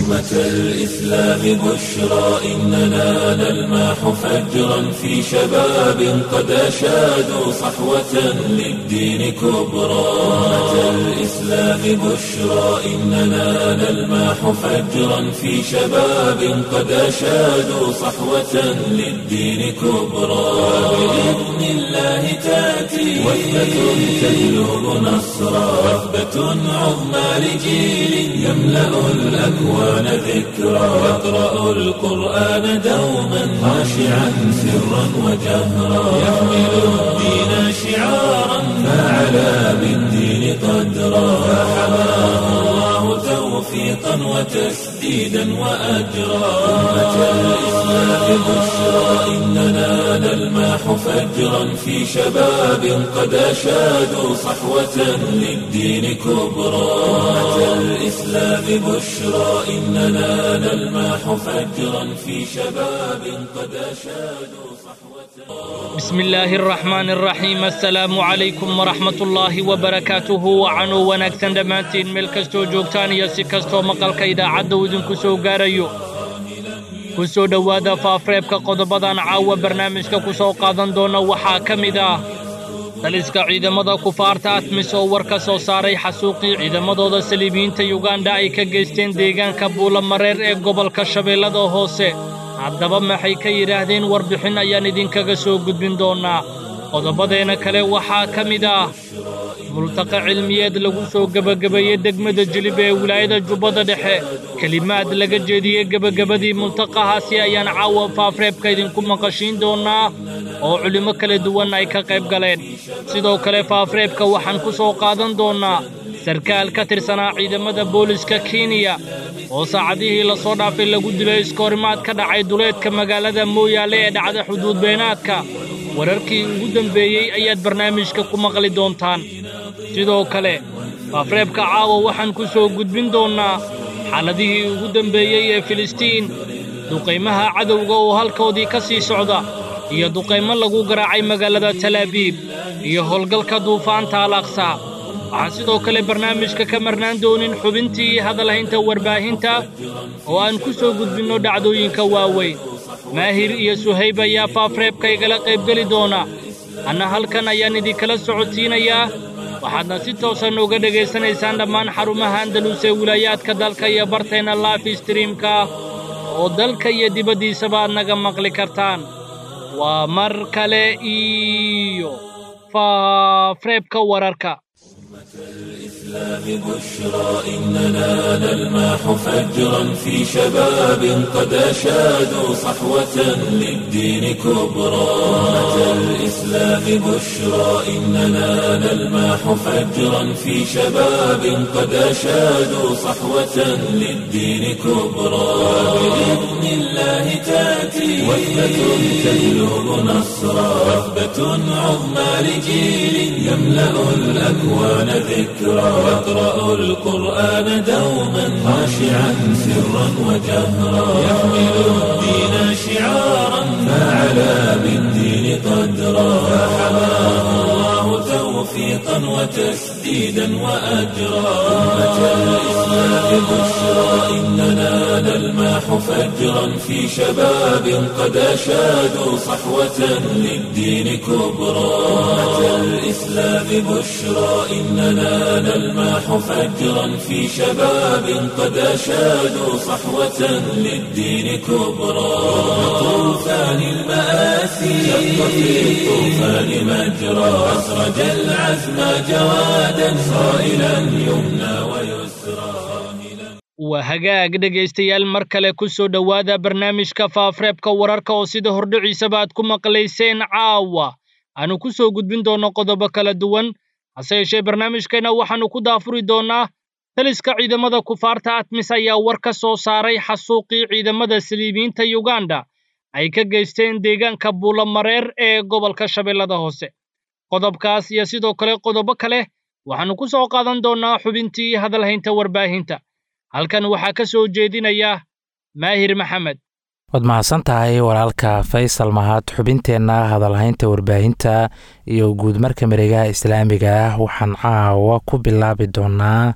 أمة الإسلام بشرى إننا نلمح فجرا في شباب قد أشادوا صحوة للدين كبرى أمة الإسلام بشرى إننا نلمح فجرا في شباب قد أشادوا صحوة للدين كبرى بإذن الله تأتي وثبة تجلب نصرا وثبة عظمى لجيل يملأ الأكوان ذكرا يقرأ القرآن دوما خاشعا سرا وجهرا يحمل الدين شعارا فعلى بالدين قدرا فحماه الله توفيقا وتسديدا وأجرا أمة الإسلام بشرى إننا نلمح فجرا في شباب قد أشادوا صحوة للدين كبرى أمة الإسلام بشرى إننا نلمح فجرا في شباب قد أشادوا صحوة بسم الله الرحمن الرحيم السلام عليكم ورحمة الله وبركاته وcanuu wanaagsan dhammaantiin meel kastoo joogtaan iyo si kastoo maqalka idaacadda uu idinku soo gaarayo ku soo dhowaada faafreebka qodobadan caawa barnaamijka ku soo qaadan doona waxaa ka mid ah daliska ciidamada kufaarta atmis oo war ka soo saaray xasuuqii ciidamadooda saliibiyiinta yuganda ay ka geysteen deegaanka buulamareer ee gobolka shabeellada hoose haddaba maxay ka yidhaahdeen warbixin ayaan idinkaga soo gudbin doonnaa qodobadeenna kale waxaa ka mid ah multaqa cilmiyeed lagu soo gebagabeeyey degmada jilib ee wilaayada jubbada dhexe kelimaad laga jeediyey gebagabadii multaqahaasi ayaan caawa faafreebka idinku maqashiin doonnaa oo culimmo kala duwan ay ka qayb galeen sidoo kale faafreebka waxaan ku soo qaadan doonnaa sarkaal ka tirsanaa ciidamada booliska kenya oo saacadihii la soo dhaafay lagu dilay iskoorimaad ka dhacay duleedka magaalada mooyaale ee dhacda xuduud beenaadka wararkii ugu dembeeyey ayaad barnaamijka ku maqli doontaan sidoo kale faafreebka caawa waxaan ku soo gudbin doonnaa xaaladihii ugu dembeeyey ee filistiin duqaymaha cadowga oo halkoodii ka sii socda iyo duqaymo lagu garaacay magaalada talaabiib iyo howlgalka duufaanta al aqsa waxaan sidoo kale barnaamijka ka marnaan doonin xubintii hadalhaynta warbaahinta oo aan ku soo gudbinno dhacdooyinka waaweyn maahir iyo suhayb ayaa faafreebka igala qaybgeli doona anna halkan ayaan idinkala socodsiinayaa waxaadna si toosan uga dhegaysanaysaan dhammaan xarumaha andalus ee wilaayaadka dalka iyo barteenna laafi streamka oo dalka iyo dibaddiisaba aad naga maqli kartaan waa mar kale iyo faafreebka wararka الإسلام بشرى إننا نلمح فجرا في شباب قد أشادوا صحوة للدين كبرى أمة الإسلام بشرى إننا نلمح فجرا في شباب قد أشادوا صحوة للدين كبرى بإذن الله تأتي وثبة تجلب نصرا وثبة عظمى لجيل يملأ الأكوان ذكرا يقرأ القرآن دوما خاشعا سرا وجهرا يحمل الدين شعارا فعلى بالدين قدرا فحماه الله توفيقا وتسديدا وأجرا أمة الإسلام بشرى إننا نلمح فجرا في شباب قد أشادوا صحوة للدين كبرى أمة الإسلام بشرى إننا نلمح فجرا في شباب قد أشادوا صحوة للدين كبرى طوفان المآسي شق في الطوفان مجرى أسرج العزم جوادا صائلا يمنى ويسرى waa hagaag dhegaystayaal mar kale ku soo dhowaada barnaamijka faafreebka wararka oo sida hordhiciisaba aad ku maqlayseen caawa aanu ku soo gudbin doonno qodobo kala duwan hase yeeshee barnaamijkeenna waxaannu ku daafuri doonnaa taliska ciidamada kufaarta atmis ayaa war ka soo saaray xasuuqii ciidamada saliibiyiinta yuganda ay ka geysteen deegaanka buulamareer ee gobolka shabeellada hoose qodobkaas iyo sidoo kale qodobo kale waxaannu ku soo qaadan doonnaa xubintii hadalhaynta warbaahinta halkan waxaa ka soo jeedinaya maahir maxamed waad mahadsan tahay walaalka faysal mahad xubinteenna hadalhaynta warbaahinta iyo guudmarka mareegaha islaamiga ah waxaan caawa ku bilaabi doonaa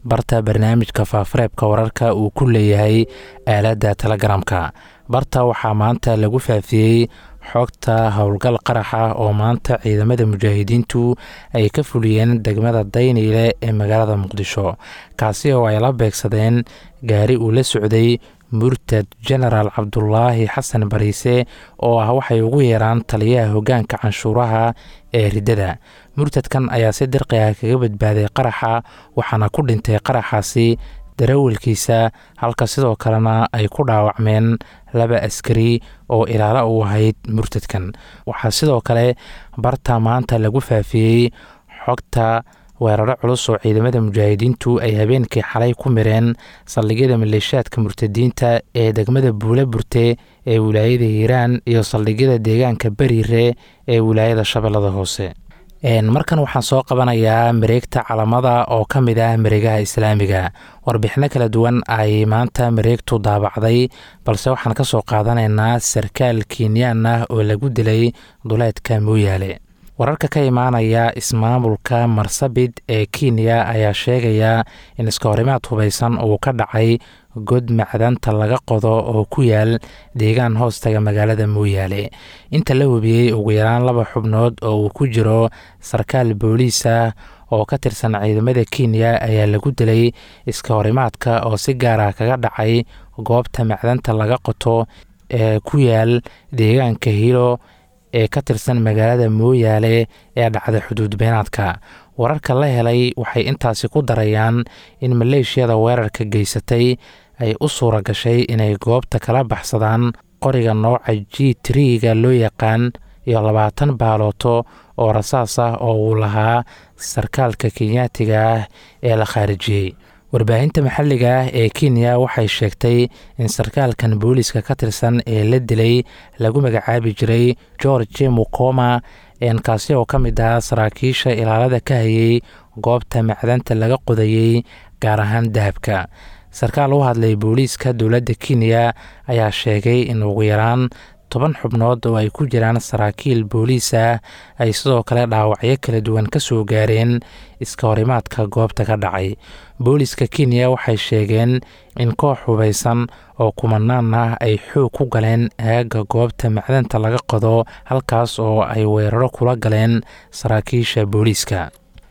barta barnaamijka faafareebka wararka uu ku leeyahay aaladda telegramka barta waxaa maanta lagu faafiyey xogta howlgal qaraxa oo maanta ciidamada mujaahidiintu ay ka fuliyeen degmada dayniile ee magaalada muqdisho kaasi oo ay la beegsadeen gaari uu la socday murtad genaraal cabdulaahi xasan bariise oo ah waxay ugu yeeraan taliyaha hoggaanka canshuuraha ee riddada murtadkan ayaa si dirqi ah kaga badbaaday qaraxa waxaana ku dhintay qaraxaasi darawalkiisa halka sidoo kalena ay ku dhaawacmeen laba askari oo ilaalo u ahayd murtadkan waxaa sidoo kale barta maanta lagu faafiyey xogta weeraro culus oo ciidamada mujaahidiintu ay habeenkii xalay ku mireen saldhigyada maleeshaadka murtadiinta ee degmada buule burte ee wilaayada hiiraan iyo saldhigyada deegaanka beriire ee wilaayada shabeellada hoose markan waxaan soo qabanayaa mareegta calamada oo ka mid ah mareegaha islaamiga warbixino kala duwan ay maanta mareegtu daabacday balse waxaan ka soo qaadanaynaa sarkaal kenyaan ah oo lagu dilay duleedka mooyaale wararka ka imaanaya ismaamulka marsabit ee kenya ayaa sheegaya in iskahorimaad hubaysan uu ka dhacay god macdanta laga qodo oo ku yaal deegaan hoostaga magaalada mooyaale inta la hubiyey ugu yaraan laba xubnood oo uu ku jiro sarkaal booliis ah oo ka tirsan ciidamada kenya ayaa lagu dilay iskahorimaadka oo si gaar ah kaga dhacay goobta macdanta laga qoto ee ku yaal deegaanka hilo ee ka tirsan magaalada mooyaale ee dhacda xuduud beenaadka wararka la helay waxay intaasi ku darayaan in maleeshiyada weerarka geysatay ay u suura gashay inay goobta kala baxsadaan qoriga nooca g triga loo yaqaan iyo labaatan baalooto oo rasaas ah oo uu lahaa sarkaalka kenyaatiga ah ee la khaarijiyey warbaahinta maxalliga ah ee kenya waxay sheegtay in sarkaalkan booliiska ka tirsan ee la dilay lagu magacaabi jiray george mukoma kaasi oo ka mid ah saraakiisha ilaalada ka hayay goobta macdanta laga qodayey gaar ahaan dahabka sarkaal u hadlay booliiska dowladda kenya ayaa sheegay in ugu yaraan toban xubnood oo ay ku jiraan saraakiil booliis ah ay sidoo kale dhaawacyo kala duwan ka soo gaareen iska horimaadka goobta ka dhacay booliiska kenya waxay sheegeen in koox hubaysan oo kumanaan ah ay xoog ku galeen aagga goobta macdanta laga qodo halkaas oo ay weeraro kula galeen saraakiisha booliiska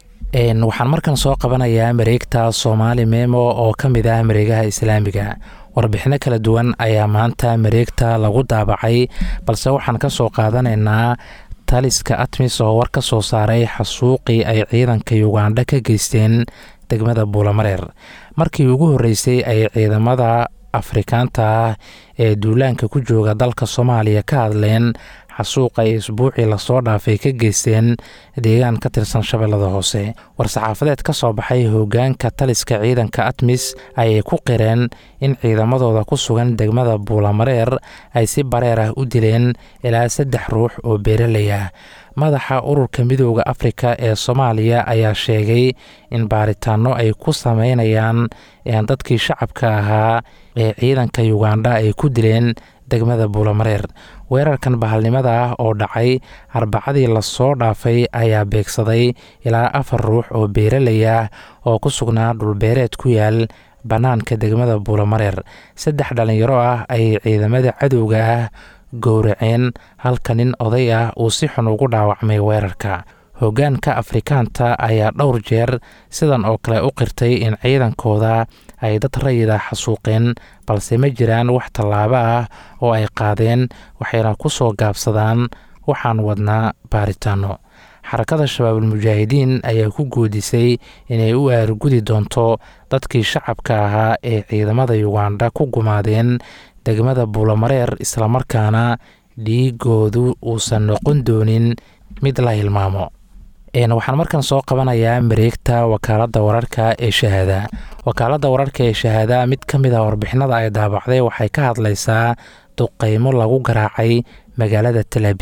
waxaan markan soo qabanayaa mareegta soomaali memo oo ka mid ah mareegaha islaamiga warbixino kala duwan ayaa maanta mareegta lagu daabacay balse waxaan ka soo qaadanaynaa taliska atmis oo war ka soo saaray xasuuqii ay ciidanka yugandha ka geysteen degmada buulamareer markii ugu horreysay ay ciidamada afrikaanta ah ee duulaanka ku jooga dalka soomaaliya ka hadleen xasuuq ay isbuucii lasoo dhaafay ka geysteen deegaan ka tirsan shabeellada hoose war-saxaafadeed ka soo baxay hoggaanka taliska ciidanka atmis ayay ku qireen in ciidamadooda ku sugan degmada buulamareer ay si bareer ah u dileen ilaa saddex ruux oo beeraley ah madaxa ururka midooda afrika ee soomaaliya ayaa sheegay in baaritaano ay ku sameynayaan dadkii shacabka ahaa ee ciidanka yugandha ay ku dileen degmada buulamareer weerarkan bahalnimada ah oo dhacay arbacadii lasoo dhaafay ayaa beegsaday ilaa afar ruux oo beeraley ah oo ku sugnaa dhulbeereed ku yaal bannaanka degmada buulamareer saddex dhallinyaro ah ayay ciidamada cadowga ah gowraceen halka nin oday ah uu si xun ugu dhaawacmay weerarka hoggaanka afrikaanta ayaa dhowr jeer sidan oo kale u qirtay in ciidankooda ay dad rayida xasuuqeen balse ma jiraan wax tallaabo ah oo ay qaadeen waxayna ku soo gaabsadaan waxaan wadnaa baaritaano xarakada shabaabulmujaahidiin ayaa ku goodisay inay u aargudi doonto dadkii shacabka ahaa ee ciidamada yugandha ku gumaadeen degmada buulamareer islamarkaana dhiigoodu uusan noqon doonin mid la hilmaamo waxaan markan soo qabanayaa mareegta wakaaladda wararka ee shahaada wakaaladda wararka ee shahaada mid ka mid ah warbixinada ay daabacday waxay ka hadlaysaa duqeymo lagu garaacay magaalada talaabiib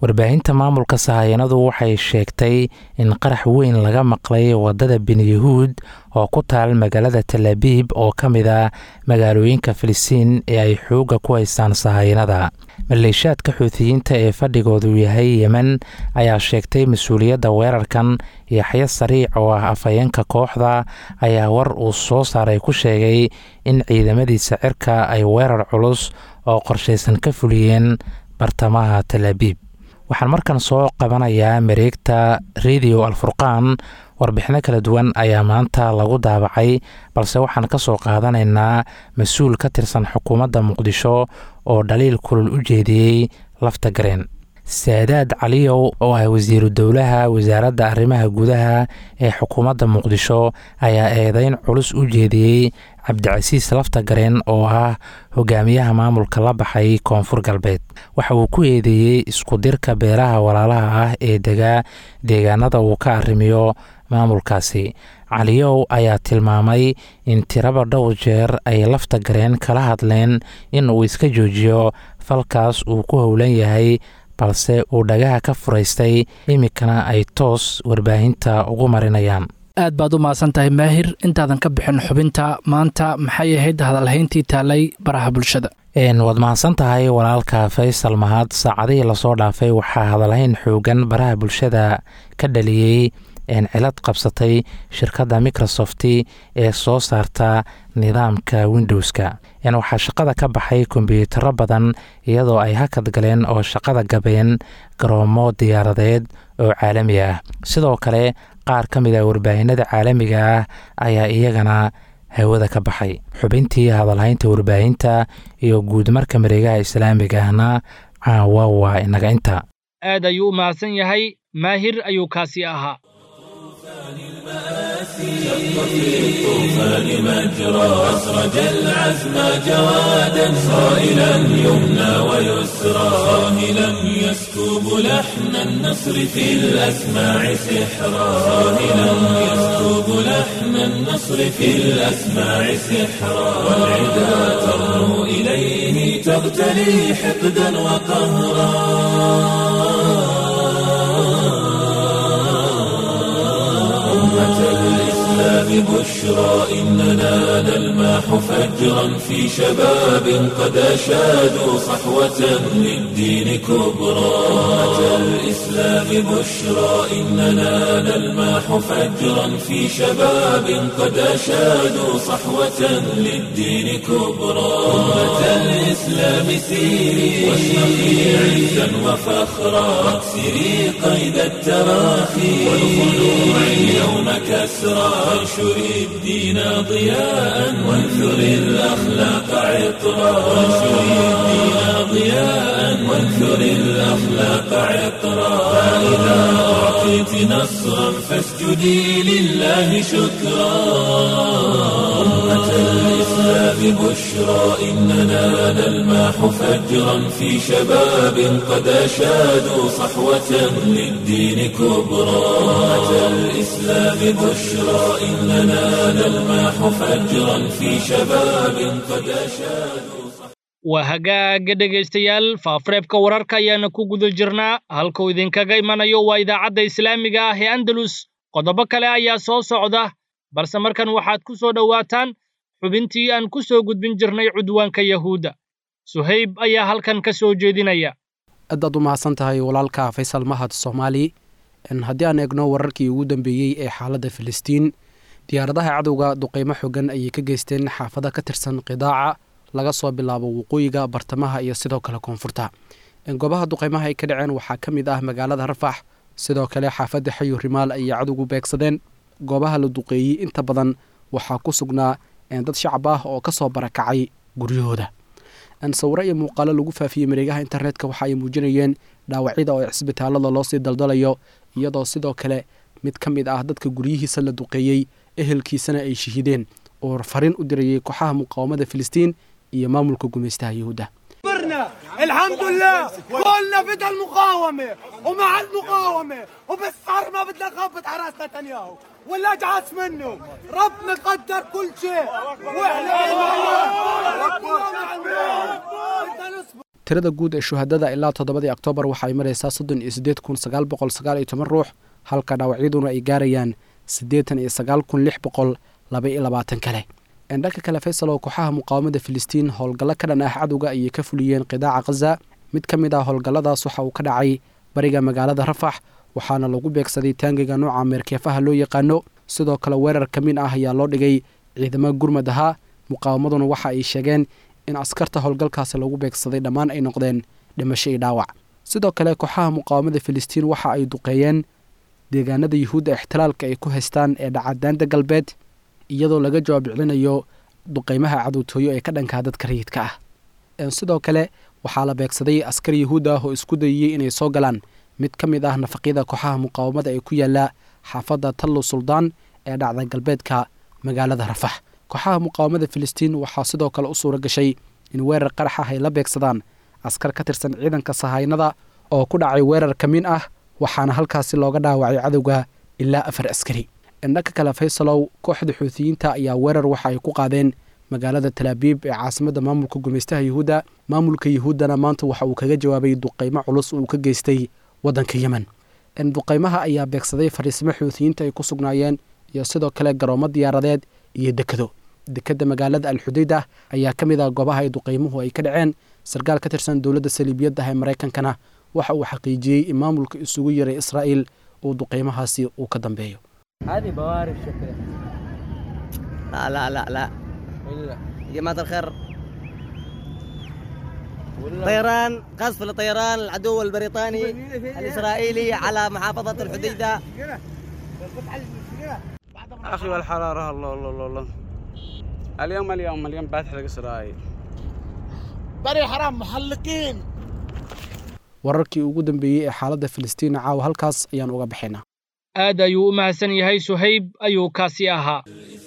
warbaahinta maamulka sahayanadu waxay sheegtay in qarax weyn laga maqlay wadada benyahuud oo ku taal magaalada talabiib oo ka mid ah magaalooyinka filistiin ee ay xoogga ku haystaan sahayanada maleeshaadka xuutiyiinta ee fadhigoodu yahay yemen ayaa sheegtay mas-uuliyadda weerarkan yaxyo sariic oo ah afhayeenka kooxda ayaa war uu soo saaray ku sheegay in ciidamadiisa cirka ay weerar culus oo qorshaysan ka fuliyeen bartamaha talaabiib waxaan markan soo qabanayaa mareegta radio alfurqaan warbixino kala duwan ayaa maanta lagu daabacay balse waxaan ka soo qaadanaynaa mas-uul ka tirsan xukuumadda muqdisho oo dhaliil kulul u jeediyey lafta gareen saadaad caliyow oo ah wasiiru dowlaha wasaaradda arrimaha gudaha ee xukuumadda muqdisho ayaa eedeyn culus u jeediyey cabdicasiis lafta gareen oo ah hogaamiyaha maamulka la baxay koonfur galbeed waxa uu ku eedeeyey iskudirka beelaha walaalaha ah ee degaa deegaanada uu ka arrimiyo maamulkaasi caliyow ayaa tilmaamay in tiraba dhowr jeer ay lafta gareen kala hadleen in uu iska joojiyo falkaas uu ku howlan yahay balse uu dhagaha ka furaystay iminkana ay toos warbaahinta ugu marinayaan aad baad u mahadsan tahay maahir intaadan ka bixin xubinta maanta maxay ahayd hadalhayntii taalay baraha bulshada waad mahadsan tahay walaalka faysal mahad saacadihii lasoo dhaafay waxaa hadalhayn xoogan baraha bulshada ka dhaliyey cilad qabsatay shirkadda microsoft ee soo saarta nidaamka windowska waxaa shaqada ka baxay kombyuutaro badan iyadoo ay hakad galeen oo shaqada gabeen garoomo diyaaradeed oo caalami ah sidoo kale qaar ka mid a warbaahinada caalamiga ah ayaa iyagana hawada ka baxay xubintii hadalhaynta warbaahinta iyo guudmarka mareegaha islaamiga ahna caawa waa inaga inta aad ayuu u mahadsan yahay maahir ayuu kaasi ahaa شق في الطوفان مجرى أسرج العزم جوادا صائلا يمنى ويسرى صاهلا يسكب لحن النصر في الأسماع سحرا صاهلا يسكب لحن النصر في الأسماع سحرا والعدا ترنو إليه تغتلي حقدا وقهرا أمة الإسلام بشرى إننا نلماح فجرا في شباب قد أشادوا صحوة للدين كبرى أمة الإسلام بشرى إننا نلماح فجرا في شباب قد أشادوا صحوة للدين كبرى أمة الإسلام سيري واشرقي عزا وفخرا واكسري قيد التراخي والخلوع اليوم كسرى وانشري الدين ضياء وانثري الأخلاق عطرا وانشري الدين ضياء وانثري الأخلاق عطرا فإذا أعطيت نصرا فاسجدي لله شكرا أمة الإسلام بشرى إننا نلماح فجرا في شباب قد أشادوا صحوة للدين كبرى أمة الإسلام بشرى إننا نلماح فجرا في شباب قد أشادوا waa hagaaga dhegaystayaal faafareebka wararka ayaana ku guda jirnaa halkuu idinkaga imanayo waa idaacadda islaamiga ah ee andalus qodobo kale ayaa soo socda balse markan waxaad ku soo dhowaataan xubintii aan ku soo gudbin jirnay cudwaanka yahuudda suhayb ayaa halkan ka soo jeedinaya aadaad u mahadsan tahay walaalka faysal mahad soomaali haddii aan eegno wararkii ugu dambeeyey ee xaaladda filistiin diyaaradaha cadowga duqaymo xogan ayay ka geysteen xaafada ka tirsan qidaaca laga soo bilaabo waqooyiga bartamaha iyo sidoo kale koonfurta goobaha duqaymaha ay ka dhaceen waxaa ka mid ah magaalada rafax sidoo kale xaafadda xayu rimaal ayay cadowgu beegsadeen goobaha la duqeeyey inta badan waxaa ku sugnaa dad shacab ah oo kasoo barakacay guryahooda sawiro iyo muuqaalo lagu faafiyey mareegaha internetka waxa ay muujinayeen dhaawacyada oo cisbitaalada loosii daldalayo iyadoo sidoo kale mid ka mid ah dadka guryihiisa la duqeeyey ehelkiisana ay shahiideen oo fariin u dirayay kooxaha muqaawamada filistiin iyo maamulka gumaystaha yahuudda الحمد لله كلنا فدى المقاومة ومع المقاومة وبالصار ما بدنا نخبط على راس نتنياهو ولا اجعس منه ربنا قدر كل شيء واحنا tirada guud ee shuhadada ilaa toddobadii oktoobar waxa ay maraysaa soddon iyo siddeed kun sagaal boqol sagaal iyo toban ruux halka dhaawacyaduna ay gaarayaan siddeetan iyo sagaal kun lix boqol laba iyo labaatan kale dhanka kale faysal oo kooxaha muqaawamada filistiin howlgallo ka dhan ah cadowga ayay ka fuliyeen qidaaca khaza mid ka mid ah howlgalladaas waxa uu ka dhacay bariga magaalada rafax waxaana lagu beegsaday taangiga nooca meerkeefaha loo yaqaano sidoo kale weerar ka mid ah ayaa loo dhigay ciidamo gurmad ahaa muqaawamaduna waxa ay sheegeen in askarta howlgalkaasi lagu beegsaday dhammaan ay noqdeen dhimasho iyo dhaawac sidoo kale kooxaha muqaawamada filistiin waxa ay duqeeyeen deegaanada yuhuudda ixtilaalka ay ku haystaan ee dhacadaanta galbeed iyadoo laga jawaab celinayo duqeymaha cadowtooyo ee ka dhankaa dadka rayidka ah sidoo kale waxaa la beegsaday askar yuhuud ah oo isku dayiyey inay soo galaan mid ka mid ah nafaqyada kooxaha muqaawamada ee ku yaala xaafadda tallo suldaan ee dhacda galbeedka magaalada rafax kooxaha muqaawamada filistiin waxaa sidoo kale u suura gashay in weerar qarax ah ay la beegsadaan askar ka tirsan ciidanka sahaynada oo ku dhacay weerar ka min ah waxaana halkaasi looga dhaawacay cadowga ilaa afar askari dhanka kale faysalow kooxda xuutiyiinta ayaa weerar waxa ay ku qaadeen magaalada talaabiib ee caasimadda maamulka gumeystaha yuhuudda maamulka yuhuuddana maanta waxa uu kaga jawaabay duqeymo culus uu ka geystay waddanka yemen duqeymaha ayaa beegsaday fariisimo xuutiyiinta ay ku sugnaayeen iyo sidoo kale garoomo diyaaradeed iyo dekado dekadda magaalada alxudaydah ayaa ka mid ah goobaha ay duqeymuhu ay ka dhaceen sarkaal ka tirsan dowladda saliibiyadda ee maraykankana waxa uu xaqiijiyey in maamulka isugu yaray israa'iil uu duqeymahaasi uu ka dambeeyo هذه بوارد شكلها لا لا لا لا يا جماعة الخير طيران قصف لطيران العدو البريطاني الإسرائيلي على محافظة الحديدة أخي والحرارة الله الله الله الله اليوم اليوم اليوم باتح إسرائيل بري حرام محلقين wararkii ugu dambeeyey ee xaaladda filistiin caawa halkaas ayaan uga bixinaa aad ayuu u mahadsan yahay suhayb ayuu kaasi ahaa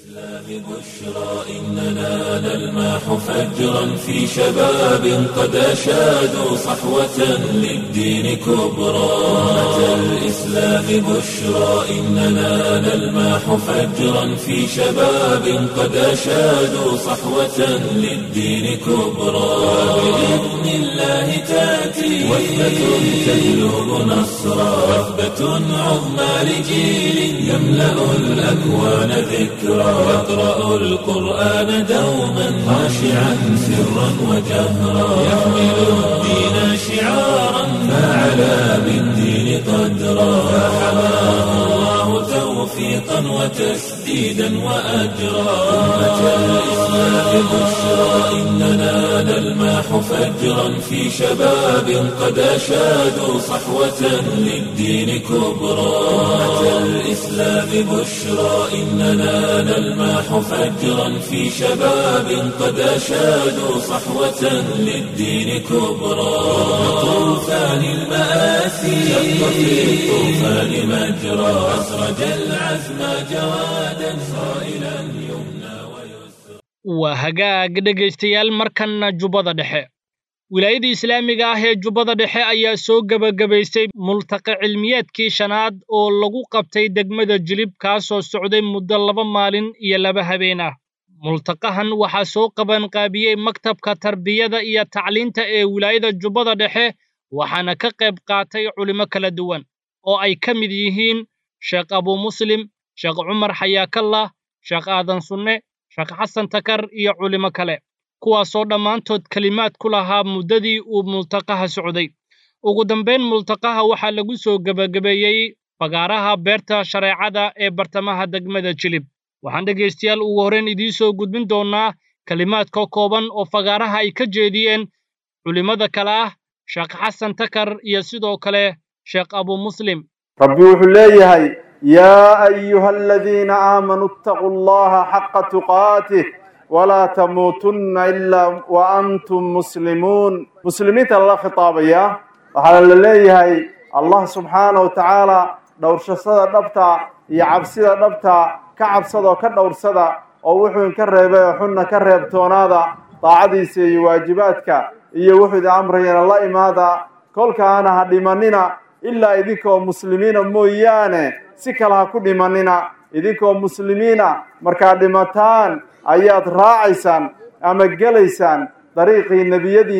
بشرى إننا نلمح فجرا في شباب قد أشادوا صحوة للدين كبرى أمة الإسلام بشرى إننا نلمح فجرا في شباب قد أشادوا صحوة للدين كبرى بإذن الله تأتي وثبة تجلب نصرا وثبة عظمى لجيل يملأ الأكوان ذكرى يقرأ القرآن دوما خاشعا سرا وجهرا يحمل الدين شعارا فعلى بالدين قدرا فحماه الله توفيقا وتسديدا وأجرا أمة الإسلام بشرى إننا نلمح فجرا في شباب قد أشادوا صحوة للدين كبرى أمة الإسلام بشرى إننا نلمح فجرا في شباب قد أشادوا صحوة للدين كبرى طوفان المآسي شق في الطوفان مجرى أسرج العزم جوادا صائلا يمنى ويسرى waa hagaag dhegaystayaal markanna jubbada dhexe wilaayadda islaamiga ah ee jubbada dhexe ayaa soo gebagabaystay multaqa cilmiyeedkii shanaad oo lagu qabtay degmada jilib kaasoo socday muddo laba maalin iyo laba habeen ah multaqahan waxaa soo qabanqaabiyey maktabka tarbiyada iyo tacliinta ee wilaayada jubbada dhexe waxaana ka qayb qaatay culimo kala duwan oo ay ka mid yihiin sheekh abuu muslim sheekh cumar xayaakallah sheekh aadan sunne sheekh xasan takar iyo culimo kale kuwaasoo dhammaantood kelimaad ku lahaa muddadii uu multaqaha socday ugu dambayn multaqaha waxaa lagu soo gebagabeeyey fagaaraha beerta shareecada ee bartamaha degmada jilib waxaan dhegaystayaal ugu horrayn idiin soo gudbin doonnaa kelimaadka kooban oo fagaaraha ay ka jeediyeen culimmada kale ah sheekh xasan takar iyo sidoo kale sheekh abuu muslim rabbi wuxuu leeyahay yaa ayuha aladiina aamanuu ittaquu allaha xaqa tuqaatih walaa tamuutunna ilaa wa antum muslimuun muslimiinta lala khitaabayaa waxaa la leeyahay allah subxaana wa tacaala dhowrsashada dhabta iyo cabsida dhabta ka cabsadoo ka dhowrsada oo wuxuu inka reebay oo xunna ka reebtoonaada daacadiisa iyo waajibaadka iyo wuxuu idin amrayana la imaada kolkaana ha dhimanina ilaa idinkoo muslimiina mooyaane si kale ha ku dhimanina idinkoo muslimiina markaad dhimataan ayaad raacaysaan ama gelaysaan dariiqii nebiyadiinni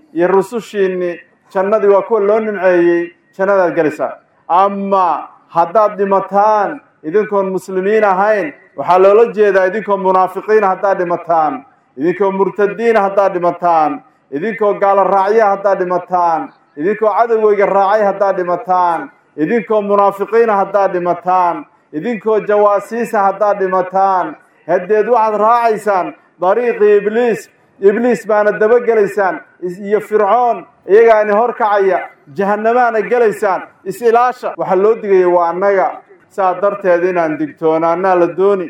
iyo rusushiinni jannadii waa kuwa loo nimceeyey jannadaad gelaysaan ama haddaad dhimataan idinkoon muslimiin ahayn waxaa loola jeedaa idinkoo munaafiqiina haddaad dhimataan idinkoo murtadiina haddaad dhimataan idinkoo gaalo raacya haddaad dhimataan idinkoo cadowgeyga raacay haddaad dhimataan idinkoo munaafiqiina haddaad dhimataan idinkoo jawaasiisa haddaad dhimataan haddeed waxaad raacaysaan dariiqii ibliis ibliis baana dabagelaysaan iyo fircoon iyagaani horkacaya jahannamaana gelaysaan is-ilaasha waxaa loo digaya waa annaga saa darteed inaan digtoonaanaa la dooni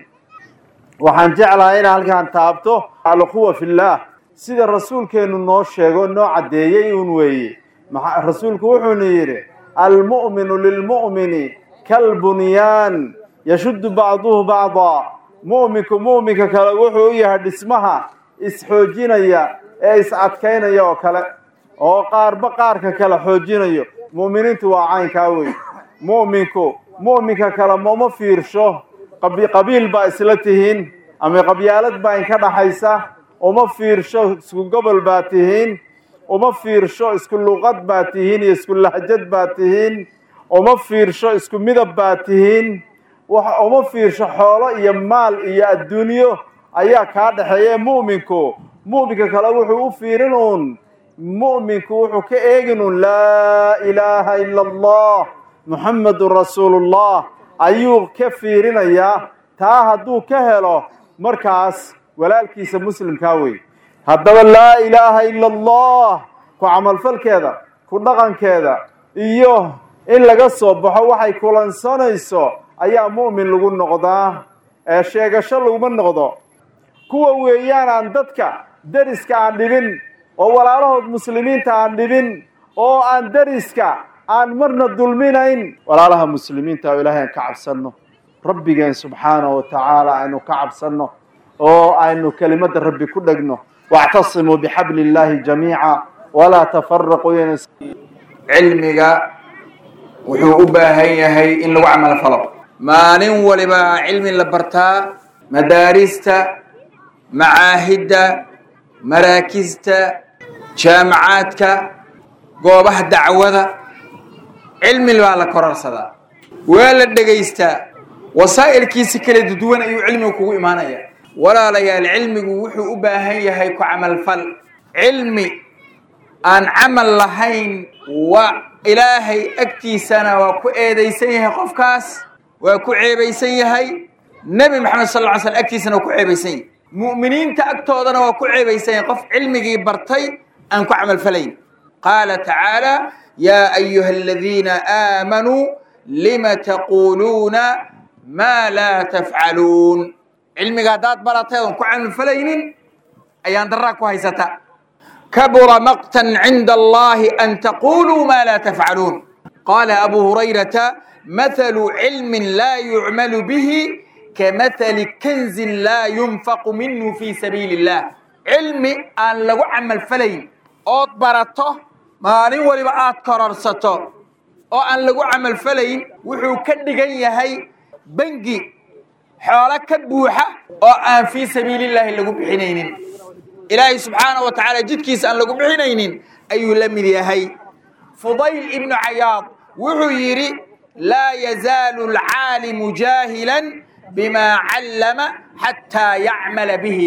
waxaan jeclahay inaan halkaan taabto alquwa fillaah sida rasuulkeennu noo sheego noo caddeeyey un weeye rasuulku wuxuuna yidhi almu'minu lilmu'mini kalbunyaan yashuddu bacduhu bacdaa mu'minku mu'minka kale wuxuu u yahay dhismaha is-xoojinaya ee is-adkaynaya oo kale oo qaarba qaarka kale xoojinayo mu'miniintu waa caynkaa wey mu'minku mu'minka kale mama fiirsho qabiil baa isla tihiin ama qabyaalad baa inka dhaxaysa uma fiirsho isku gobol baa tihiin uma fiirsho isku luqad baa tihiin iyo isku lahjad baa tihiin uma fiirsho isku midab baa tihiin uma fiirsho xoolo iyo maal iyo adduunyo ayaa kaa dhexeeya mu'minku mu'minka kale wuxuu u fiirin uun mu'minku wuxuu ka eegin uun laa ilaaha ila allah muxammedun rasuulullah ayuu ka fiirinayaa taa hadduu ka helo markaas walaalkiisa muslimkaa wey haddaba laa ilaaha ila allah ku camalfalkeeda ku dhaqankeeda iyo in laga soo baxo waxay kulansanayso ayaa mu'min lagu noqdaa ee sheegasho laguma noqdo kuwa weeyaan aan dadka deriska aan dhibin oo walaalahood muslimiinta aan dhibin oo aan deriska aan marna dulminayn walaalaha muslimiinta oo ilaahay aan ka cabsanno rabbigeen subxaanahu wa tacaala aynu ka cabsanno oo aynu kelimadda rabbi ku dhegno wactasimuu bixabli illaahi jamiica walaa tafaraquu cilmiga wuxuu u baahan yahay in lagu camal falo maalin waliba cilmi la bartaa madaarista macaahidda maraakista jaamacaadka goobaha dacwada cilmi baa la kororsadaa waa la dhegaystaa wasaa'ilkiisi kala duduwan ayuu cilmigu kugu imaanaya walaalayaal cilmigu wuxuu u baahan yahay ku camalfal cilmi aan camal lahayn waa ilaahay agtiisana waa ku eedaysan yahay qofkaas waa ku ceebaysan yahay nebi maxamed sal lla ly slam agtiisana waa ku ceebaysan yahay mu'miniinta agtoodana waa ku ceebaysan yahay qof cilmigii bartay aan ku camalfalayn qaala tacaala yaa ayuha aladiina aamanuu lima taquuluuna maa laa tafcaluun cilmiga haddaad baratay oon ku camalfalaynin ayaan daraa ku haysataa kabura maqtan cinda allahi an taquluu ma laa tafcaluun qaala abu hurayrata mathalu cilmin laa yucmalu bihi kamathali kanzin laa yunfaqu minhu fi sabiili illah cilmi aan lagu camalfalayn ood barato maalin waliba aad kororsato oo aan lagu camalfalayn wuxuu ka dhigan yahay bengi xoolo ka buuxa oo aan fii sabiilillaahi lagu bixinaynin ilaahay subxaanahu wa tacaala jidkiisa aan lagu bixinaynin ayuu la mid yahay fudayl ibnu cayaad wuxuu yidhi laa yazaalu alcaalimu jaahilan bimaa callama xataa yacmala bihi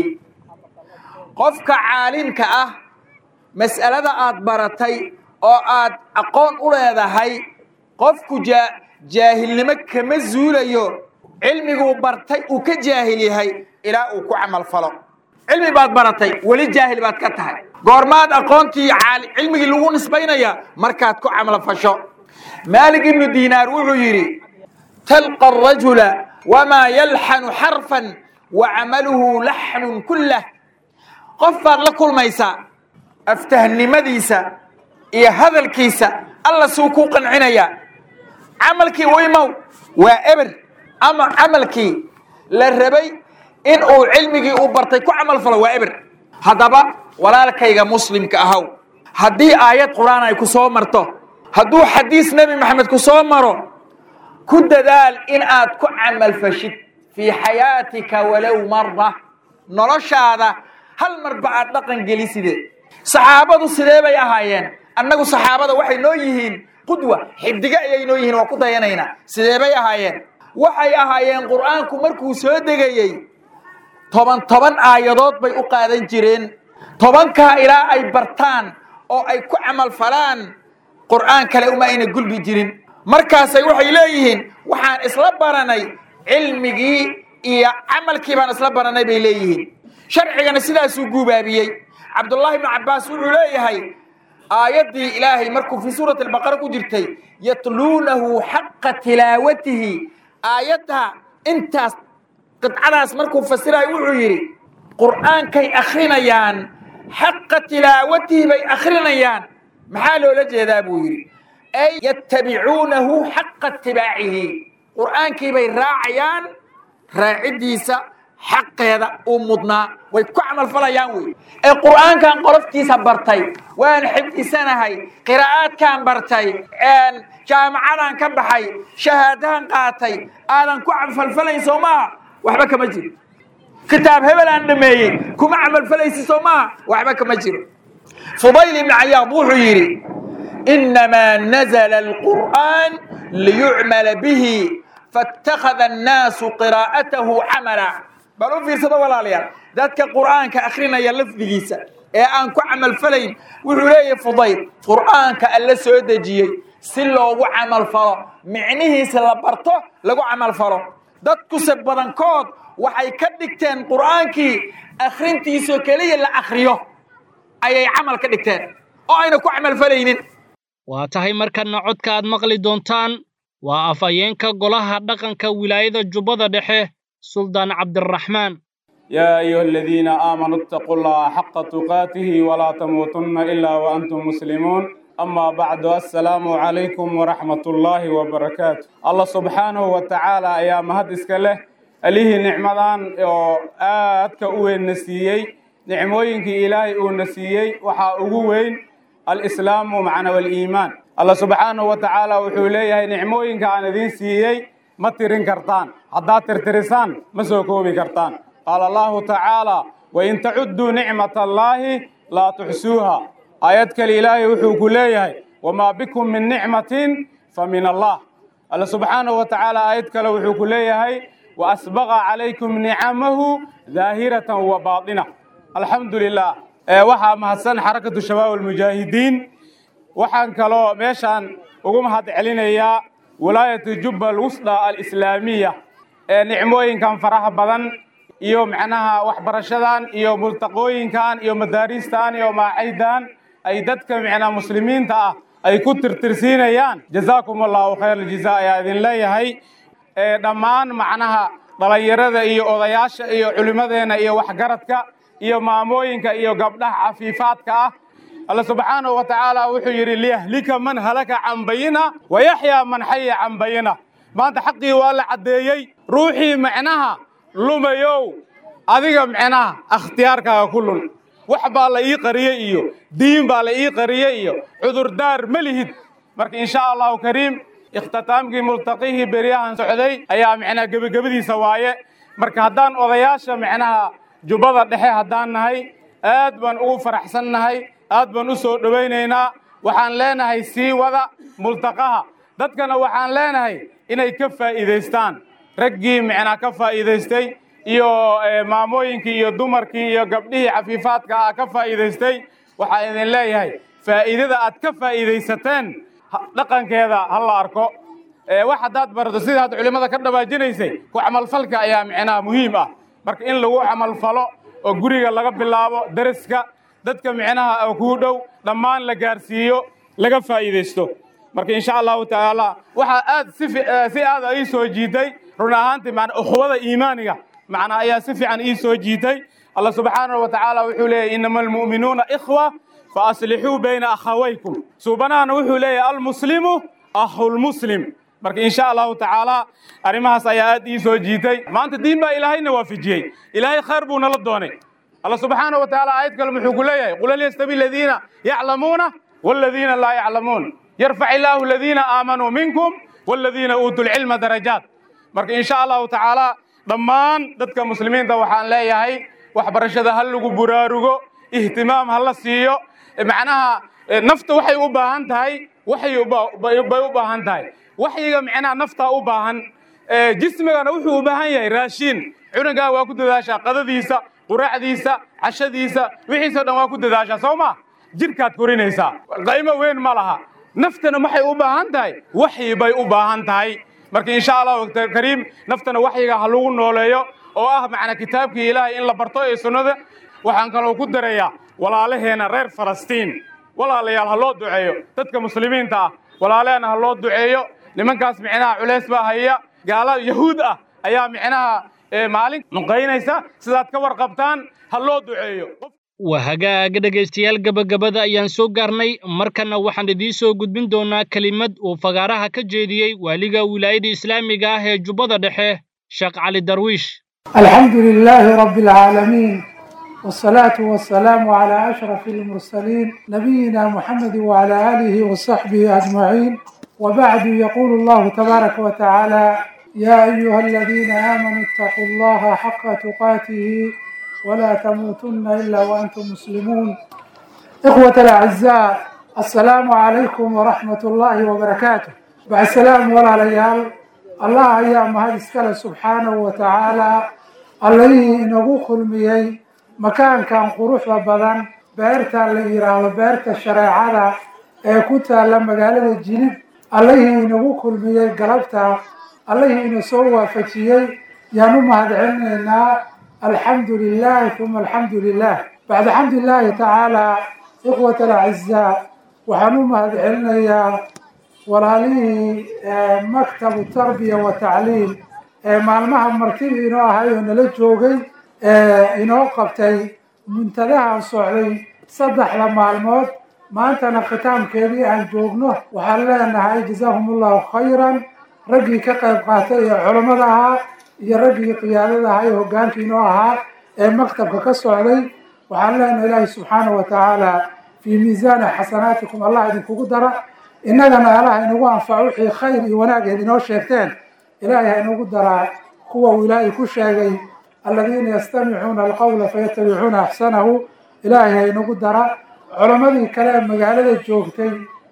qofka caalimka ah mas'alada aad baratay oo aad aqoon u leedahay qofku jaahilnimo kama zuulayo cilmiguu bartay uu ka jaahil yahay ilaa uu ku camal falo cilmi baad baratay weli jaahil baad ka tahay goormaad aqoontii cilmigii lagu nisbaynaya markaad ku camal fasho maalik ibnu diinaar wuxuu yidhi talqa arajula wamaa yalxanu xarfan wa camaluhu laxnun kullah qof baad la kulmaysaa aftahnimadiisa iyo hadalkiisa alla suu kuu qancinaya camalkii waymow waa eber ama camalkii la rabay in uu cilmigii uu bartay ku camal falo waa eber haddaba walaalkayga muslimka ahaw haddii aayad qur-aan ay ku soo marto hadduu xadiis nebi maxamed ku soo maro ku dadaal in aad ku camal fashid fii xayaatika walow marra noloshaada hal marba aad dhaqan geliside saxaabadu sidee bay ahaayeen annagu saxaabada waxay noo yihiin qudwa xidiga ayay noo yihiin waa ku dayanaynaa sidee bay ahaayeen waxay ahaayeen qur'aanku markuu soo degayey toban toban aayadood bay u qaadan jireen tobankaa ilaa ay bartaan oo ay ku camal falaan qur'aan kale uma ayna gulbi jirin markaasay waxay leeyihiin waxaan isla baranay cilmigii iyo camalkii baan isla baranay bay leeyihiin sharcigana sidaasuu guubaabiyey cabdullaahi ibnu cabbaas wuxuu leeyahay aayaddii ilaahay markuu fii suurati albaqara ku jirtay yatluunahu xaqa tilaawatihi aayadda intaas qidcadaas markuu fasirayo wuxuu yidhi qur'aankay akhrinayaan xaqa tilaawatihi bay akhrinayaan maxaa loola jeedaa buu yidhi ay yattabicuunahu xaqa itibaacihi qur'aankii bay raacayaan raaciddiisa xaqeeda uu mudnaa way ku camalfalayaan wey ee qur'aankan qoloftiisa bartay waan xifdisanahay qiraa'aadkaan bartay jaamacadaan ka baxay shahaadahan qaatay aadan ku camalfalayn soo maaha waxba kama jiro kitaab hebel aan dhameeyey kuma camalfalaysi soo maaha waxba kama jiro fudayl ibn cayaad wuxuu yidhi inamaa nazla alqur'aan liyucmala bihi faاtakhada annaasu qiraa'atahu camala bal u fiirsado walaalayaal dadka qur'aanka akhrinaya lafdigiisa ee aan ku camalfalayn wuxuu leeyahay fudayl qur'aanka alla soo dejiyey si loogu camalfalo micnihiisa la barto lagu camalfalo dadkuse badankood waxay ka dhigteen qur'aankii akhrintiisoo keliya la akhriyo ayay camal ka dhigteen oo ayna ku camalfalaynin waa tahay markanna codka aad maqli doontaan waa afhayeenka golaha dhaqanka wilaayada jubbada dhexe suldaan cabdiraxmaan يا أيها الذين آمنوا اتقوا الله حق تقاته ولا تموتن إلا وأنتم مسلمون أما بعد السلام عليكم ورحمة الله وبركاته الله سبحانه وتعالى يا مهد إسكاله أليه نعمدان آدك أوين نسيي نعموينك إلهي أو نسيي وحا أوين الإسلام معنا والإيمان الله سبحانه وتعالى وحوليه نعموينك أنا دين سيي ما ترين كرتان حدا ترترسان ما سوكوبي كرتان قال الله تعالى وإن تعدوا نعمة الله لا تحسوها آياتك الإله وحوك ليه وما بكم من نعمة فمن الله الله سبحانه وتعالى آياتك وحوك ليه وأسبغ عليكم نعمه ظاهرة وباطنة الحمد لله وحا مهسن حركة الشباب المجاهدين وحان كلو ميشان وقوم هاد علينا ولاية جبة الوسطى الإسلامية نعموين كان فرح بدن iyo macnaha waxbarashadan iyo multaqooyinkan iyo madaariistan iyo maacaydan ay dadka macnaha muslimiinta ah ay ku tirtirsiinayaan jazaakum allahu khayr aljazaa ayaa idin leeyahay dhammaan macnaha dhalinyarada iyo odayaasha iyo culimadeena iyo waxgaradka iyo maamooyinka iyo gabdhaha cafiifaadka ah alla subxaanahu wa tacaala wuxuu yidhi liyahlika man halaka can bayina wa yaxyaa man xaya can bayina maanta xaqii waa la caddeeyey ruuxii macnaha lumayow adiga micnaha akhtiyaarkaaga ku lun wax baa la ii qariyey iyo diin baa la ii qariyey iyo cudurdaar ma lihid marka insha allahu kariim ikhtitaamkii multaqihii beryahan socday ayaa micnaha gebagabadiisa waaye marka haddaan odayaasha micnaha jubbada dhexe haddaan nahay aad baan ugu faraxsan nahay aad baan u soo dhowaynaynaa waxaan leenahay sii wada multaqaha dadkana waxaan leenahay inay ka faa'iidaystaan raggii micnaa ka faa'iidaystay iyo maamooyinkii iyo dumarkii iyo gabdhihii cafiifaadka ah ka faa'iidaystay waxaa idin leeyahay faa'iidada aad ka faa'iidaysateen dhaqankeeda ha la arko wax haddaad barato sida hadda culimmada ka dhawaajinaysay ku camalfalka ayaa micnaha muhiim ah marka in lagu camalfalo oo guriga laga bilaabo deriska dadka micnaha kuu dhow dhammaan la gaarsiiyo laga faa'iidaysto marka insha allahu tacaala waxaa aad si aad ii soo jiitay run ahaantii macna ukhwada iimaaniga macna ayaa si fiican ii soo jiitay allah subxaanahu wa tacaala wuxuu leeyahy inama almu'minuuna ikhwa fa aslixuu bayna akhawaykum suubanahana wuxuu leeyahay almuslimu akhulmuslim marka insha allahu tacaala arrimahaas ayaa aad ii soo jiitay maanta diin baa ilaahayna waafajiyey ilaahay khayr buu nala doonay allah subxaanahu wa tacaala aayad kale muxuu ku leeyahay qul hal yastawi aladiina yaclamuuna waladiina laa yaclamuun yarfac illaahu aladiina aamanuu minkum waladiina uutuu lcilma darajaat marka insha allahu tacaala dhammaan dadka muslimiinta waxaan leeyahay waxbarashada ha lagu buraarugo ihtimaam ha la siiyo macnaha nafta waxay u baahan tahay waxay bay u baahan tahay waxyiga macnaha naftaa u baahan jismigana wuxuu u baahan yahay raashiin cunugaa waa ku dadaashaa qadadiisa quraacdiisa cashadiisa wixiisoo dhan waa ku dadaashaa soo ma jidhkaad korinaysaa qaymo weyn ma laha naftana waxay u baahan tahay waxyi bay u baahan tahay marka insha allahu kariim naftana waxyiga ha lagu nooleeyo oo ah macna kitaabkii ilaahay in la barto ee sunnada waxaan kaloo ku darayaa walaalaheena reer falastiin walaalayaal ha loo duceeyo dadka muslimiinta ah walaalaheena ha loo duceeyo nimankaas micnaha culays baa haya gaala yahuud ah ayaa micnaha maalin nuqaynaysa sidaad ka warqabtaan ha loo duceeyo waa hagaaga dhegaystayaal gebagabada ayaan soo gaarnay markanna waxaan idiin soo gudbin doonaa kelimad uu fagaaraha ka jeediyey waaliga wilaayada islaamiga ah ee jubbada dhexe sheekh cali darwiish الحمد لله رب العالمين والصلاة والسلام على أشرف المرسلين نبينا محمد وعلى آله وصحبه أجمعين وبعد يقول الله تبارك وتعالى يا أيها الذين آمنوا اتقوا الله حق تقاته ولا تموتن إلا وأنتم مسلمون إخوة الأعزاء السلام عليكم ورحمة الله وبركاته بعد السلام ولا ليال الله أيام هذا السكالة سبحانه وتعالى allihii inagu kulmiyey makaankan quruxda badan beerta la yidhaahdo beerta shareecada ee ku taalla magaalada jilib allihii inagu kulmiyey galabta allihii ina soo waafajiyey yaan u mahadcelinaynaa alxamdu lilahi uma alxamdu lilah bacda xamdu illaahi tacaala ikhwat alacizaa waxaan u mahadcelinayaa walaalihii maktabu tarbiya wa tacliim ee maalmaha martidii inoo ahay oo nala joogay ee inoo qabtay muntadahan socday saddexda maalmood maantana khitaamkeedii aan joogno waxaan leenahay jazaahum allahu khayran raggii ka qayb qaatay ee culammada ahaa iyo raggii qiyaadada ahaa ee hoggaankii inoo ahaa ee maktabka ka socday waxaan leenahay ilaahi subxaanahu wa tacaala fii miisaani xasanaatikum allah idinkugu dara innagana allah inagu anfaco wixii khayr iyo wanaageed inoo sheegteen ilaahay ha inagu daraa kuwa uu ilaahay ku sheegay aladiina yastamicuuna alqawla fayatabicuuna axsanahu ilaahay ha inagu dara culammadii kale ee magaalada joogtay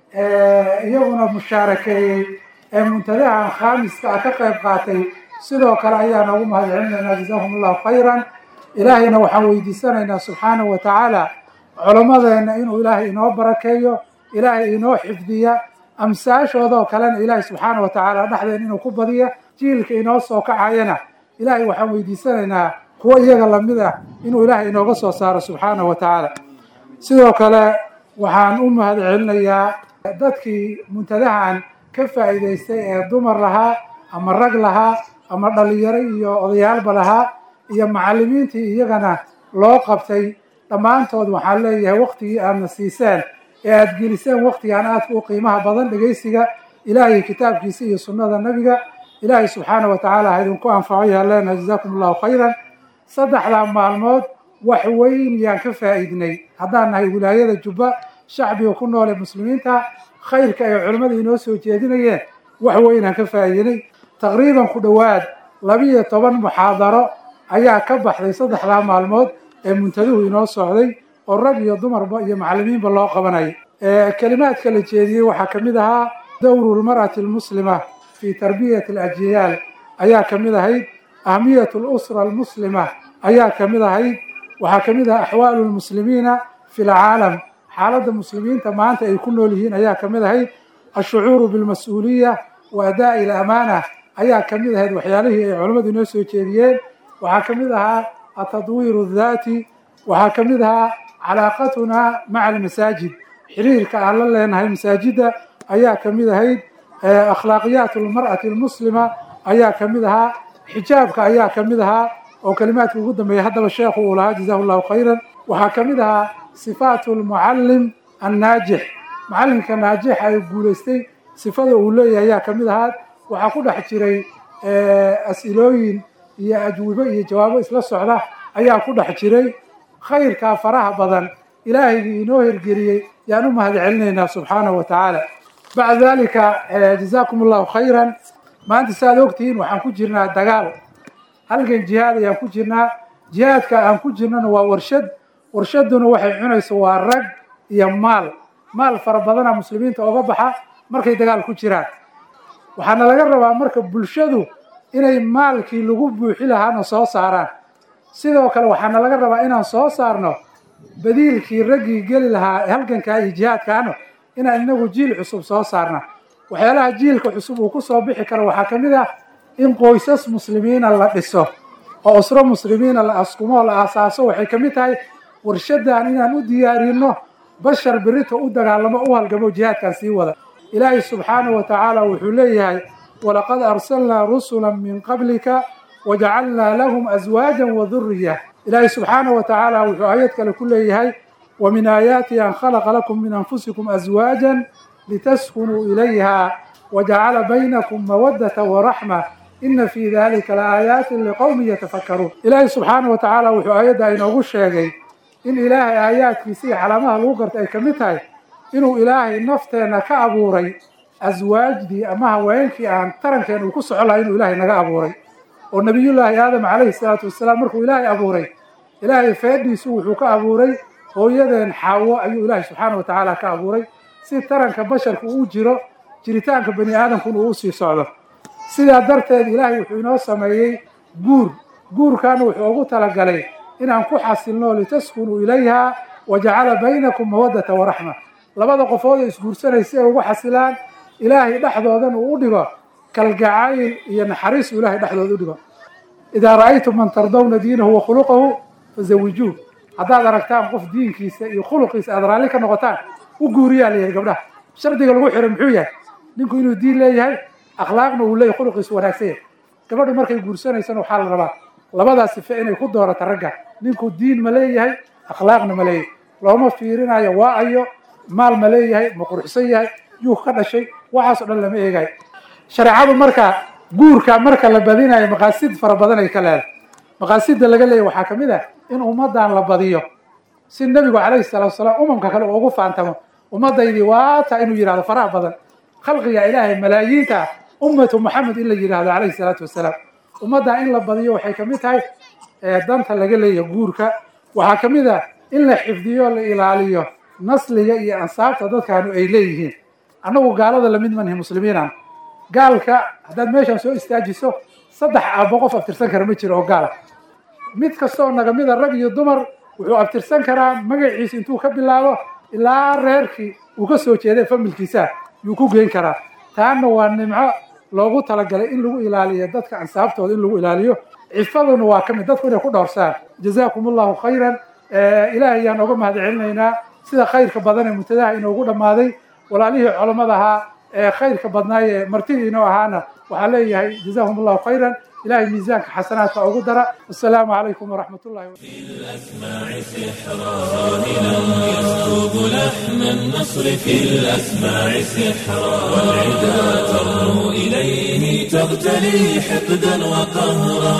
ee iyaguna mushaarakeeyey ee muntadahan khaamiska ah ka qayb qaatay sidoo kale ayaa noogu mahadcelinaynaa jazaahum allahu khayran ilaahayna waxaan weydiisanaynaa subxaanahu wa tacaala culammadeenna inuu ilaahay inoo barakeeyo ilaahay inoo xifdiya amsaashoodoo kalena ilaahay subxaana wa tacaala dhexdeen inuu ku badiya jiilka inoo soo kacayana ilaahay waxaan weydiisanaynaa kuwo iyaga lamid ah inuu ilaahay inooga soo saaro subxaana wa tacaala sidoo kale waxaan u mahadcelinayaa dadkii muntadahan ka faa'iidaystay ee dumar lahaa ama rag lahaa ama dhalinyaro iyo odayaalba lahaa iyo macallimiintii iyagana loo qabtay dhammaantood waxaan leeyahay waktigii aadna siiseen ee aada geliseen waktigaan aadka u qiimaha badan dhegaysiga ilaahay kitaabkiisa iyo sunnada nebiga ilaahay subxaana wa tacaala ha idinku anfaco yaan leenahay jazaakum allahu khayran saddexdaa maalmood wax weyn yaan ka faa'iidnay haddaan nahay wilaayada jubba shacbiga ku nool ee muslimiinta khayrka ay culimmada inoo soo jeedinayeen wax weynaan ka faa'iidinay taqriiban ku dhowaad labiyo toban muxaadaro ayaa ka baxday saddexdaa maalmood ee muntaduhu inoo socday oo rag iyo dumarba iyo macallimiinba loo qabanayay kelimaadka la jeediyey waxaa ka mid ahaa dowru lmar'ati almuslima fi tarbiyati alajyaal ayaa ka mid ahayd ahmiyat lusra almuslima ayaa ka mid ahayd waxaa ka mid ahaa axwaalu lmuslimiina fi lcaalam xaaladda muslimiinta maanta ay ku nool yihiin ayaa ka mid ahayd ashucuuru bilmas-uuliya wa adaa'i alamaana ayaa ka mid ahayd waxyaalihii ay culammadu inoo soo jeediyeen waxaa ka mid ahaa atadwiiru daati waxaa ka mid ahaa calaaqatuna maca almasaajid xiriirka aan la leenahay masaajidda ayaa ka mid ahayd akhlaaqiyaat almar'ati almuslima ayaa ka mid ahaa xijaabka ayaa ka mid ahaa oo kelimaadka ugu dambeeya haddaba sheekhu uu lahaa jazahu llahu khayran waxaa ka mid ahaa sifaatu lmucallim annaajix macallinka naajixa ee guulaystay sifada uu leeyahay ayaa ka mid ahaa waxaa ku dhex jiray as-ilooyin iyo ajwibo iyo jawaabo isla socda ayaa ku dhex jiray khayrkaa faraha badan ilaahaygi inoo hirgeliyey yaan u mahad celinaynaa subxaanahu wa tacaala bacda dalika jazaakum allahu khayran maanta saaad ogtihiin waxaan ku jirnaa dagaal halgan jihaad ayaan ku jirnaa jihaadka aan ku jirnana waa warshad warshaduna waxay cunayso waa rag iyo maal maal fara badana muslimiinta oga baxa markay dagaal ku jiraan waxaana laga rabaa marka bulshadu inay maalkii lagu buuxi lahaana soo saaraan sidoo kale waxaana laga rabaa inaan soo saarno badiilkii raggii geli lahaa halgankaa iyo jihaadkaana inaan inagu jiil cusub soo saarna waxyaalaha jiilka cusub uu ku soo bixi karo waxaa ka mid ah in qoysas muslimiina la dhiso oo usro muslimiina la askumo la aasaaso waxay ka mid tahay warshadan inaan u diyaarino bashar berita u dagaalamo u halgamo jihaadkan sii wada ilaahay subxaanahu wa tacaala wuxuu leeyahay walaqad arsalnaa rusula min qablika wajacalnaa lahum aswaajan wa duriya ilaahay subxaanahu wa tacaala wuxuu aayad kale ku leeyahay wa min aayaatihi an khalaqa lakum min anfusikum aswaajan litaskunuu ilayha wajacala baynakum mawadata waraxma ina fii dalika laaayaatin liqowmin yatafakkaruun ilaahay subxaanahu wa tacaala wuxuu aayadda inoogu sheegay in ilaahay aayaadkiisa iyo calaamaha lagu garta ay ka mid tahay inuu ilaahay nafteenna ka abuuray aswaajdii ama haweenkii aan tarankeena uu ku soco lahay inuu ilaahay naga abuuray oo nebiyullaahi aadam calayhi salaatu wasalaam markuu ilaahay abuuray ilaahay feedhiisu wuxuu ka abuuray hooyadeen xaawo ayuu ilaahay subxaana wa tacaala ka abuuray si taranka basharku uu jiro jiritaanka bani aadamkuna uu usii socdo sidaa darteed ilaahay wuxuu inoo sameeyey guur guurkaana wuxuu ugu talagalay inaan ku xasilno litaskunuu ilayha wajacala baynakum mawadata waraxma labada qofood oo isguursanaysa si ay ugu xasilaan ilaahay dhexdoodan uu u dhigo kalgacayl iyo naxariis uu ilaahay dhexdooda u dhigo idaa ra'aytum man tardawna diinahu wa khuluqahu fazawijuuh haddaad aragtaan qof diinkiisa iyo khuluqiisa aad raalli ka noqotaan u guuriyaa layahay gabdhaha shardiga lagu xiray muxuu yahay ninku inuu diin leeyahay akhlaaqna uu leeyahay khuluqiisu wanaagsan yahay gabadhu markay guursanaysana waxaa la rabaa labadaas sife inay ku doorato ragga ninku diin ma leeyahay akhlaaqna ma leeyahay looma fiirinayo waa ayo maal ma leeyahay ma quruxsan yahay yuu ka dhashay waxaas o dhan lama eegayo shareecadu marka guurka marka la badinayo maqaasid fara badan ay ka leedahay maqaasida laga leeyahy waxaa ka mid ah in ummaddan la badiyo si nebigu calayhi salaatu wasalaam umamka kale uu ugu faantamo ummaddaydii waata inuu yidhahdo faraha badan khalqiga ilaahay malaayiinta ah ummatu maxamed in la yidhahdo calayhi salaatu wasalaam ummaddan in la badiyo waxay ka mid tahay danta laga leeyahay guurka waxaa ka mid ah in la xifdiyo la ilaaliyo nasliga iyo ansaabta dadkaanu ay leeyihiin annagu gaalada lamid manhi muslimiinan gaalka haddaad meeshan soo istaajiso saddex aabbo qof abtirsan kara ma jiro oo gaala mid kasta oo naga mida rag iyo dumar wuxuu abtirsan karaa magaciisa intuu ka bilaabo ilaa reerkii uu ka soo jeeday familkiisa yuu ku geyn karaa taana waa nimco loogu talagalay in lagu ilaaliyo dadka ansaabtooda in lagu ilaaliyo cifaduna waa ka mid dadku inay ku dhowrsaan jazaakum allahu khayran ilaahay ayaan oga mahad celinaynaa sida khayrka badan ee muntadaha inoogu dhammaaday walaalihii culammada ahaa ee khayrka badnaay ee martidii inoo ahaana waxaa leeyahay jazahum allahu khayran ilahay miisaanka xasanaadka ugu dara assalaamu calaykum waraxmat ullahi يسكب لحن النصر في الأسماع سحرا والعدا ترنو إليه تغتلي حقدا وقهرا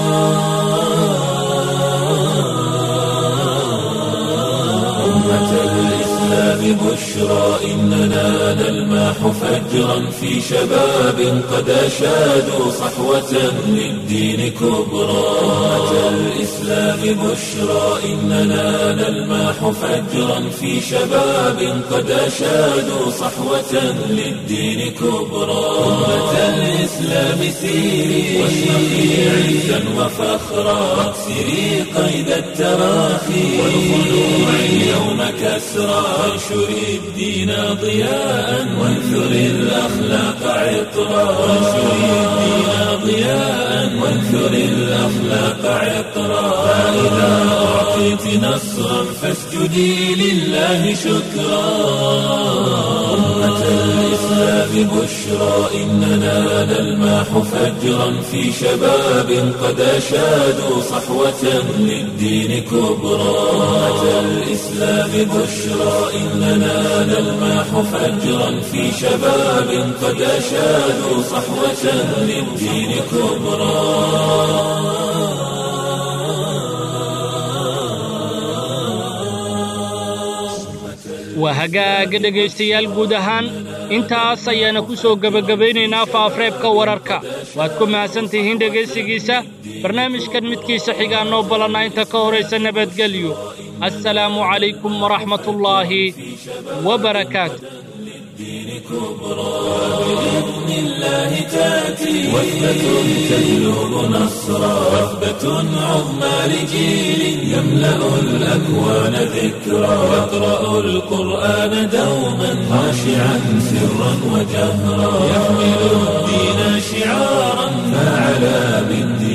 أمة الإسلام بشرى إننا نلماح فجرا في شباب قد أشادوا صحوة للدين كبرى أمة الإسلام بشرى إننا نلماح فجرا في شباب قد أشادوا صحوة للدين كبرى أمة الإسلام سيري واشرقي عزا وفخرا واكسري قيد التراخي والخلوع اليوم كسرى وانشري الدين ضياء وانثري الأخلاق عطرا وانشري الدين ضياء وانثري الأخلاق عطرا فإذا أعطيت نصرا فاسجدي لله شكرا أمة الإسلام بشرى إننا نلماح فجرا في شباب قد أشادوا صحوة للدين كبرى أمة الإسلام بشرى إننا نلماح فجرا في شباب قد أشادوا صحوة للدين كبرى waa hagaaga dhegaystayaal guud ahaan intaas ayaana ku soo gebagabaynaynaa faafreebka wararka waad ku mahadsantihiin dhegaysigiisa barnaamijkan midkiisa xigaa noo ballanna inta ka horaysa nabadgelyo assalaamu calaykum waraxmatullaahi wabarakaatu بإذن الله تأتي وثبة تهلب نصرا وثبة عظمى لجيل يملأ الأكوان ذكرا يقرأ القرآن دوما خاشعا سرا وجهرا يحمل الدين شعارا فعلى بالدين